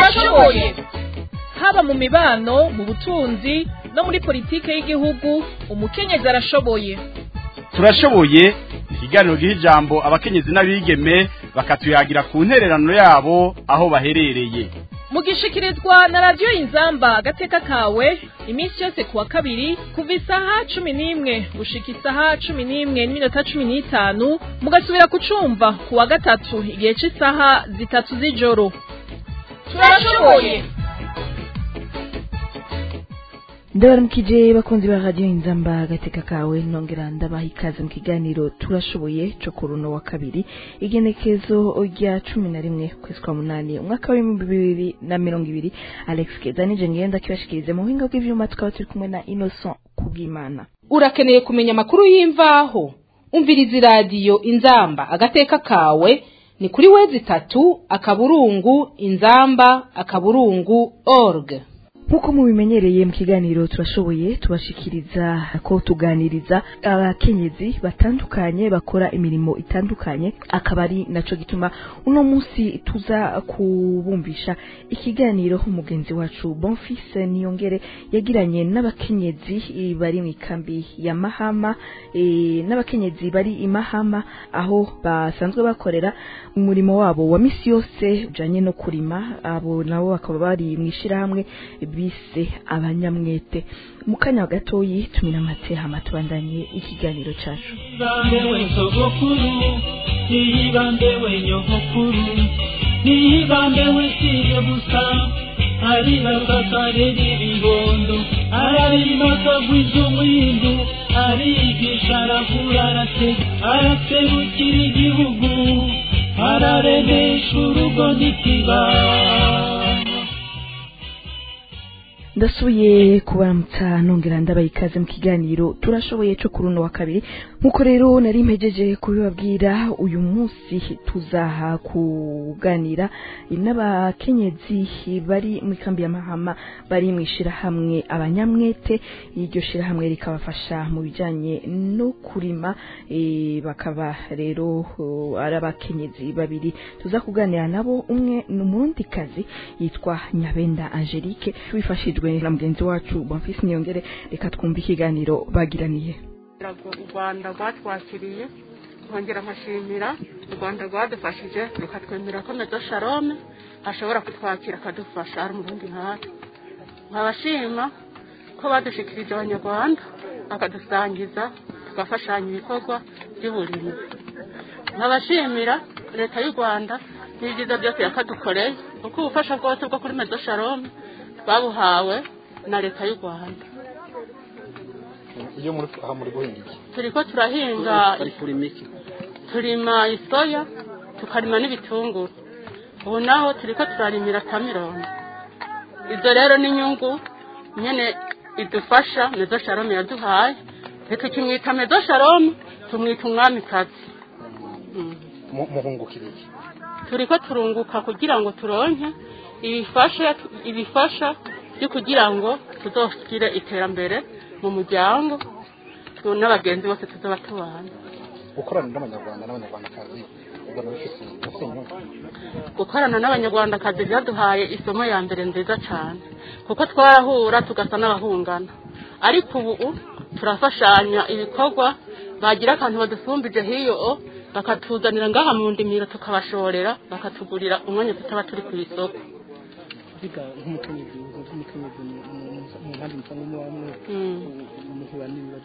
turashoboye haba mu mibano mu butunzi no muri politike y'igihugu umukenyezi arashoboye turashoboye ikiganiro giha ijambo abakenyezi n'abigeme bakatuyagira ku ntererano yabo aho baherereye mugishikirizwa na radiyo inzamba agateka kawe iminsi yose kuwa kabiri kuva isaha cumi n'imwe gushika isaha cumi n'imwe n'iminota cumi n'itanu mugasubira kucumva kuwa gatatu igihe cy'isaha zitatu z'ijoro turashoboye ndabaramukije bakunzi ba radiyo inzamba agateka kawe nongera ndabaha ikaze mu kiganiro turashoboye cyo ku runo wa kabiri igenekezo rya cumi na rimwe kwezi kwa munani umwaka w'ibihumbi bibiri na mirongo ibiri alex keza nije ngenda kibashikirize mu buhinga bw'ivyuma tukaba turi kumwe na innocent kubwimana urakeneye kumenya amakuru y'imvaho umviriza iradiyo inzamba agateka kawe ni kuri wezi itatu akaburungu inzamba akaburungu org nk'uko mubimenyereye mu kiganiro turashoboye tubashikiriza ko tuganiriza abakenyezi batandukanye bakora imirimo itandukanye akaba ari naco gituma uno munsi tuza kubumvisha ikiganiro umugenzi wacu bonfise niyongere yagiranye n'abakenyezi bari mu ikambi ya mahama e, n'abakenyezi bari i mahama aho basanzwe bakorera umurimo wabo wa misi yose ujanye no kurima abo nabo bakaba bari mu ishirahamwe bise abanyamwete mu kanya gatoyi tumira amate hama tubandanye ikiganiro cacu Niyibambewe sogokuru Niyibambewe nyogokuru Niyibambewe siye gusa Aribakakare n'ibibondo Ararima akagwiza umwindu Arigisha aravura arate Araserukira igihugu Araremesha urugo n'ikibano ndasubiye kubaramutsa nongera ndabaha ikaze mu kiganiro turashoboye cyo kuri uno wa kabiri nk'uko rero nari mpejeje kubibabwira uyu munsi tuzaha kuganira n'abakenyezi bari mu ikambi ya mahama bari mu ishirahamwe abanyamwete iryo shirahamwe rikabafasha mu bijanye no kurima e, bakaba rero uh, ari abakenyezi babiri tuza kuganira nabo umwe ni umurundikazi yitwa nyabenda angelique wifashijwe na mugenzi wacu bonfisi niyongere reka twumve ikiganiro bagiraniye u rwanda rwatwakiriye nkongera nkashimira u rwanda rwadufashije rukatwemera ko medo sharome ashobora kutwakira akadufasha ari umurundi nkatwe nkabashima ko badushikirije abanyarwanda bakadusangiza tugafashanya ibikorwa by'uburimyi nkabashimira leta y'u rwanda n'ibyiza byose yakadukoreye kuko ubufasha bwose bwo kuri medo sharome babuhawe na leta y'u rwanda iyo muri aha muri guhinga iki turi ko turahinga turima isoya tukarima n'ibitunguru ubu naho turi ko turarimira tamirongo ibyo rero ni inyungu nyine idufasha medo sharome yaduhaye ntitukimwita medo sharome tumwita umwamikazi muhungukira iki turi ko turunguka kugira ngo turonke ibifasha ibifasha byo kugira ngo tuzoshyire iterambere mu muryango n'abagenzi bose tuzaba tubana gukorana n'abanyarwanda n'abanyarwandakazi ubona bifite bifite inyungu gukorana n'abanyarwandakazi byaduhaye isomo ya mbere nziza cyane kuko twarahura tugasa n'abahungana ariko ubu turafashanya ibikorwa bagira akantu badusumbije hiyo bakatuzanira ngaha mu ndimiro tukabashorera bakatugurira umwanya tutaba turi ku isoko biga nk'umukenyezi nk'umukenyezi mu mpande musanzwe mubamwe muhura n'ibibazo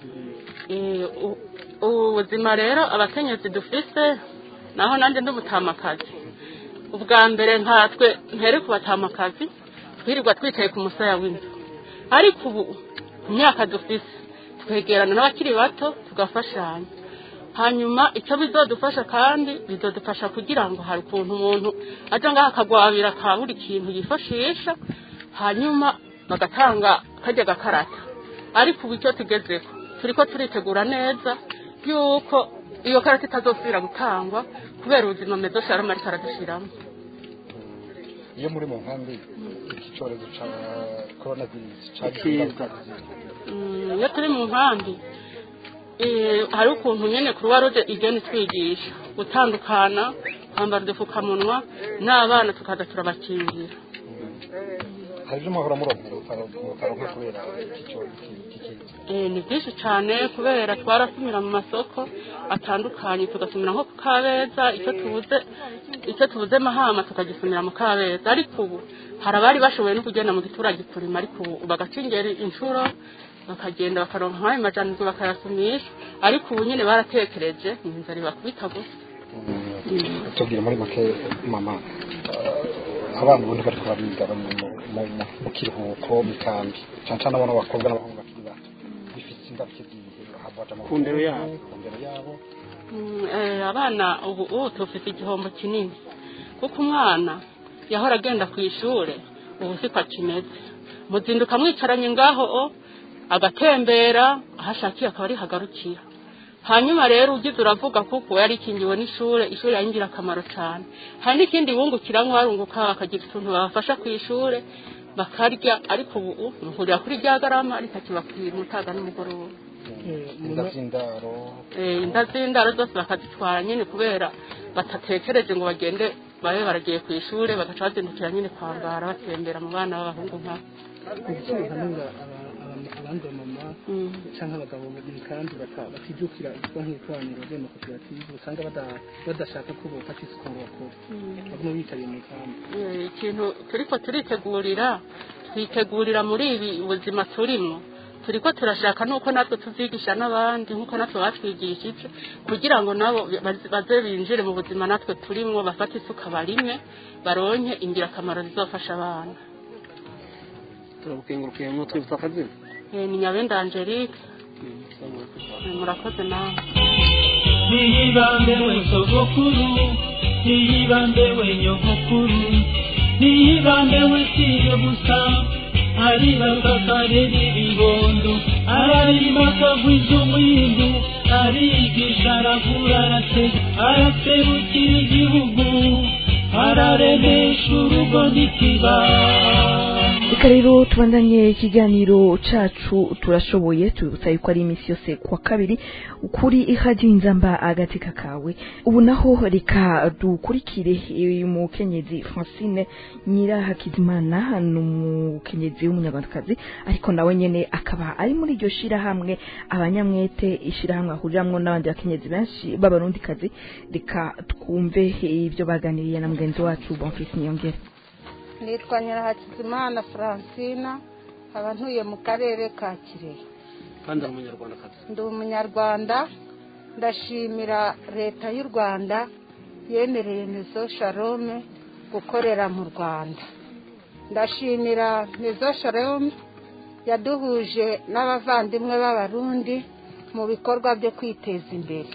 ubu buzima rero abakenyezi dufise naho nanjye nd'umutamakazi ubwa mbere nkatwe ntere ku batamakazi twirirwa twicaye ku musaya w'inzu ariko ubu imyaka dufise twegerana n'abakiri bato tugafashanya hanyuma icyo bizodufasha kandi bizodufasha kugira ngo hari ukuntu umuntu ajya ngaho akagwabira ka buri kintu yifashisha hanyuma bagatanga kajya gakarata ariko ubu icyo tugezeho turi ko turitegura neza yuko iyo karata itazosubira gutangwa kubera ubuzima mezo sharama ariko aradushyiramo iyo muri mu nkambi iki cyorezo cya korona virusi cyagiye iyo turi mu nkambi hari ukuntu nyine kuruwa ruje igenda itwigisha gutandukana kwambara udupfukamunwa n'abana tukaza turabakingira hari ibyo muhora muronka mu bitaro mu bitaro nka kubera iki cyorezo iki kiza Eh, ni byinshi cyane kubera twarasumira mu masoko atandukanye tugasumira nko ku kabeza icyo tubuze icyo tubuze mahama tukagisumira mu kabeza ariko ubu hari abari bashoboye no kugenda mu giturage kurima ariko ubu bagaca ingeri inshuro bakagenda bakaronka nk'ayo majanirwa bakayasumisha ariko ubu nyine baratekereje ni inzara ibakubita gusa tubwire muri make mama eh, abana ubundi bariko bariga bari mu- mu- mu- mu kiruhuko mu kambi cyane cyane abana b'abakobwa n'abahungu bakiri bato bifite ingaruka igihe havaja mu Ku ndero yabo. ku ndero yabo Mm, eh, abana ubu ubu tufite igihombo kinini kuko umwana yahora agenda ku ishuri ubu siko akimeze muzinduka mwicaranye ngaho o, agatembera aho ashakiye akaba arihagarukira hanyuma rero ugize uravuga kuko yari ikingiwe n'ishuri ishuri ari ingirakamaro cyane hari n'ikindi bungukira barunguka bakagira utuntu babafasha ku ishuri bakarya ariko ubu muhurira kuri rya garama ritakibakwira umutaga n'umugoroba inda z'indaro Eh, inda z'indaro zose bakazitwara nyine kubera batatekereje ngo bagende babe baragiye ku ishuri bagaca bazindukira nyine kwambara batembera mu bana b'abahungu nkabo igitsina hanura abandi bamama Mm. cyangwa abagabo mu kandi baka- batijukira ibikorwa nk'ibikoraniro by'amakoperative usanga bada- badashaka ko bofata isuku ngo bakore baguma bitabiriye mu kambi Eh, ikintu turiko turitegurira twitegurira muri ibi buzima turimo turiko turashaka nuko natwe tuzigisha n'abandi nk'uko natwe batwigishije kugira ngo nabo baze- baze binjire mu buzima natwe turimo bafate isuka barime baronke ingirakamaro zizofasha abana turabukengurukiye mu twibutsa akazina Eh, ni nyabenda angelique Eh, murakoze nawe niyibambe we sogokuru niyibambe we nyogokuru niyibambe we siyo gusa aribakakarera ibibondo ararima akagwiza umwindu arigisha aravura arase- araserukira igihugu araremesha urugo n'ikibano reka rero tubandanye ikiganiro cacu turashoboye tubibutsa yuko ari iminsi yose kuwa kabiri kuri ihadi nzamba agateka kawe ubu naho reka dukurikire uyu mukenyezi francine nyirahakizimana ni umukenyezi w'umunyarwandakazi ariko nawe nyene akaba ari muri iryo shirahamwe abanyamwete ishirahamwe ahuriramwo n'abandi bakenyezi benshi b'abarundikazi reka twumve ibyo baganiriye na mugenzi wacu bonfisi niyongere nitwa nyirahakizimana francina nkaba ntuye mu karere ka kirehe kandi ari umunyarwandakazi ndi umunyarwanda ndashimira leta y'u rwanda yemereye mezo sharome gukorera mu rwanda ndashimira mezo sharome yaduhuje n'abavandimwe b'abarundi mu bikorwa byo kwiteza imbere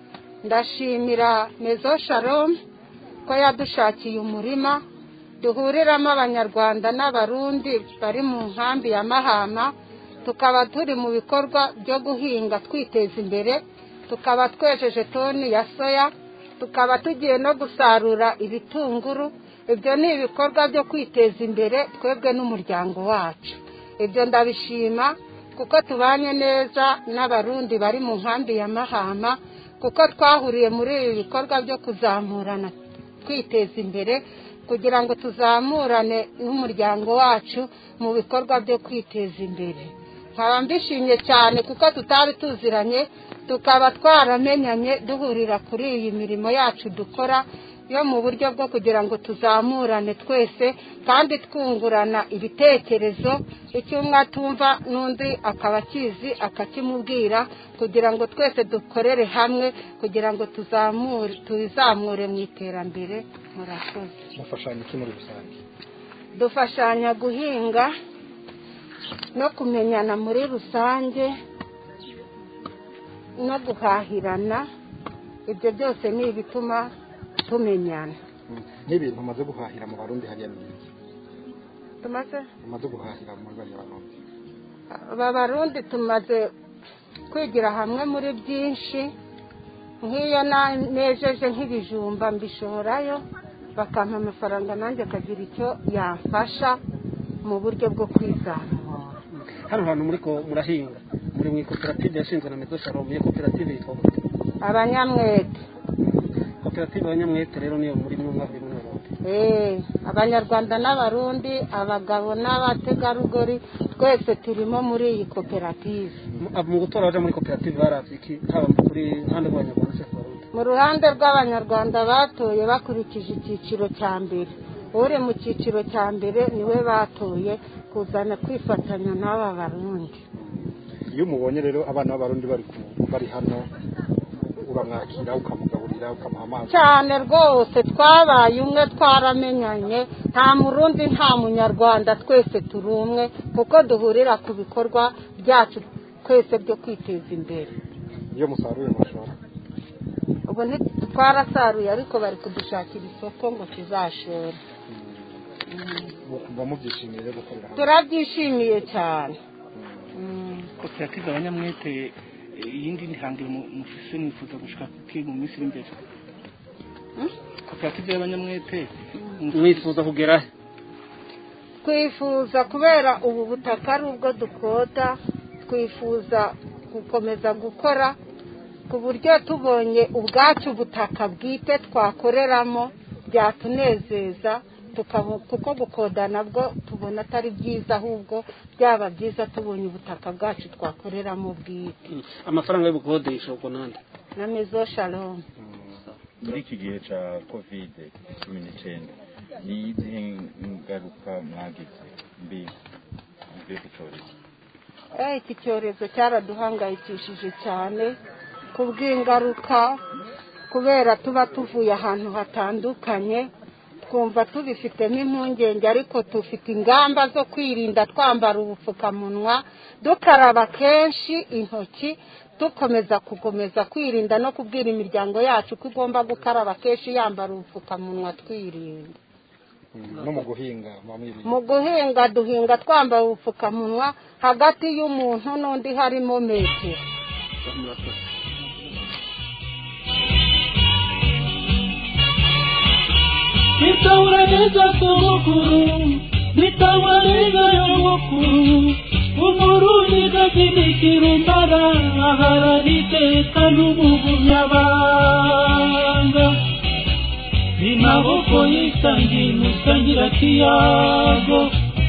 ndashimira mezo sharome ko yadushakiye umurima duhuriramo abanyarwanda n'abarundi bari mu nkambi ya mahama tukaba turi mu bikorwa byo guhinga twiteza imbere tukaba twejeje toni ya soya tukaba tugiye no gusarura ibitunguru ibyo ni ibikorwa byo kwiteza imbere twebwe n'umuryango wacu ibyo ndabishima kuko tubanye neza n'abarundi bari mu nkambi ya mahama kuko twahuriye muri ibi bikorwa byo kuzamurana twiteza imbere kugira ngo tuzamurane n'umuryango wacu mu bikorwa byo kwiteza imbere nkaba mbishimye cyane kuko tutari tuziranye tukaba twaramenyanye duhurira kuri iyi mirimo yacu dukora yo mu buryo bwo kugira ngo tuzamurane twese kandi twungurana ibitekerezo icyo umwe atumva n'undi akaba akizi akakimubwira kugira ngo twese dukorere hamwe kugira ngo tuzamure tuzamure mu iterambere murakoze mufashanya iki muri rusange dufashanya guhinga no kumenyana muri rusange no guhahirana ibyo byose ni ibituma tumenyana n'ibintu umaze guhahira mu barundi hariya ni iki tumaze umaze guhahira muri bariya barundi aba barundi tumaze kwigira hamwe muri byinshi nk'iyo na- nejeje nk'ibijumba mbishorayo bakampa amafaranga nanjye akagira icyo yamfasha mu buryo bwo kwizamura hano hantu muri ko murahinga muri mu koperative yashinzwe na mezo shalom iyo koperative yitwa gute abanyamwete koperative abanyamwete rero niyo muri mwe mwabiri muri Burundi Eh, abanyarwanda n'abarundi abagabo n'abategarugori twese turimo muri iyi koperative Mu- mu gutora baja muri koperative baravye iki haba kuri ruhande rw'abanyarwanda se ku barundi mu ruhande rw'abanyarwanda batoye bakurikije icyiciro cya mbere uri mu cyiciro cya mbere niwe batoye kuzana kwifatanya n'aba barundi iyo umubonye rero abana b'abarundi bari ku- bari hano uramwakira ukamugaburira ukamuha amazi cyane rwose twabaye umwe twaramenyanye nta murundi nta munyarwanda twese turi umwe kuko duhurira ku bikorwa byacu twese byo kwiteza imbere iyo musaruye mushora ubu ntitwarasaruye ariko bari kudushakira isoko ngo tuzashore muba mubyishimiye rero gukorera hamwe turabyishimiye cyane Mm. koperative abanyamwete eh, iyindi ntihangiro mu- mufise mwifuza gushika kuki mu minsi iri imbere koperative y'abanyamwete mwifuza kugera he twifuza kubera ubu butaka ari ubwo dukota twifuza gukomeza gukora ku buryo tubonye ubwacu ubutaka bwite twakoreramo byatunezeza tukabo- kuko gukoda nabwo tubona atari byiza ahubwo byaba byiza tubonye ubutaka bwacu twakoreramo bwite amafaranga y'ubukodesha ubwo nande na mezo shalom muri iki gihe cya kovide cumi n'icyenda ni izihe ngaruka mwagize mbi mvuye ku cyorezo Eh, iki cyorezo cyaraduhangayikishije cyane ku bw'ingaruka kubera tuba tuvuye ahantu hatandukanye twumva tubifitemo impungenge ariko dufite ingamba zo kwirinda twambara ubupfukamunwa dukaraba kenshi intoki dukomeza gukomeza kwirinda no kubwira imiryango yacu ko igomba gukaraba kenshi yambara ubupfukamunwa twirinda no mu guhinga muba mwirinda mu guhinga duhinga twambaye ubupfukamunwa hagati y'umuntu n'undi harimo metero nitawura neza sogokuru nitawura neza nyogokuru umurundi gazinikira umbara aharara iteka n'umugumyabanga ni maboko yisangiye musangira kiyago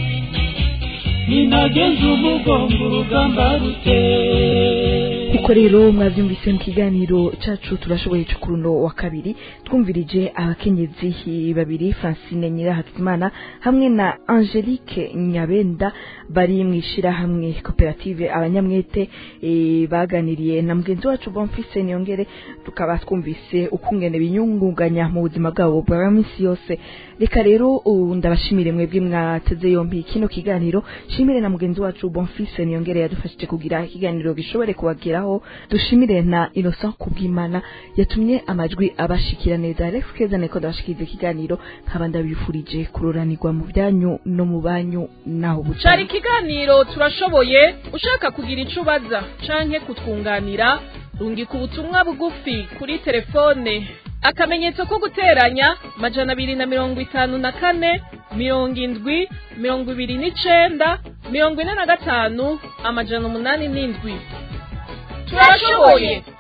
ninageze umugongo urugamba ruteye kuko rero mwabyumvise mu kiganiro cacu turashoboye cyo kuri uno wa kabiri twumvirije abakenyezi babiri francine nyirahakimana hamwe na angelique nyabenda bari mu ishirahamwe koperative abanyamwete eh, baganiriye na mugenzi wacu bonfise niyongere tukaba twumvise ukungene binyungunganya mu buzima bwabo bwa minsi yose reka rero ubu ndabashimire mwebwe mwateze yombi kino kiganiro shimire na mugenzi wacu bonfise niyongere yadufashije kugira ikiganiro gishobore kubageraho dushimire na innocent kubwimana yatumye amajwi abashikira neza alex keza niko ndabashikiriza ikiganiro nkaba ndabifurije kuroranirwa mu byanyu no mu banyu naho buca cari ikiganiro turashoboye ushaka kugira ico ubaza canke kutwunganira rungika ubutumwa bugufi kuri telefone akamenyetso ko guteranya majana abiri na mirongo itanu na kane mirongo indwi mirongo ibiri n'icenda mirongo ine na gatanu amajana umunani n'indwi turashoboye